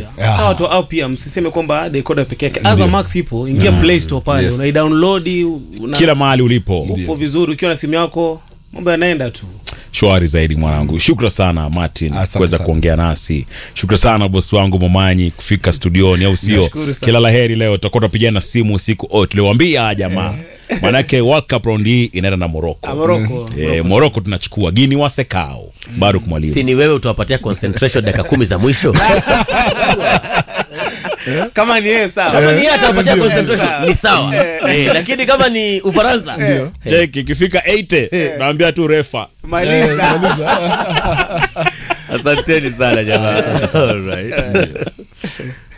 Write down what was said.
Yes. pia Hawa watu au pia msiseme kwamba decoder peke yake Azam Max ipo ingia play store pale Yes. unaidownload una kila mahali ulipo upo vizuri ukiwa na simu yako mambo yanaenda tu shwari zaidi mwanangu shukra sana martin Asante kuweza sana. kuongea nasi shukra sana bosi wangu momanyi kufika studioni au sio Nashukuru sana. kila laheri leo tutakuwa tunapigana simu siku oh, tuliwambia jamaa manake World Cup round hii inaenda na moroko Morocco Eh, moroko tunachukua gini wasekao bado kumwalimu si ni wewe utawapatia concentration dakika kumi za mwisho kama ni yeye sawa kama ni yeye atawapatia concentration ni sawa Eh, lakini kama ni ufaransa cheki ikifika 80 naambia tu refa maliza asanteni sana jamaa Alright.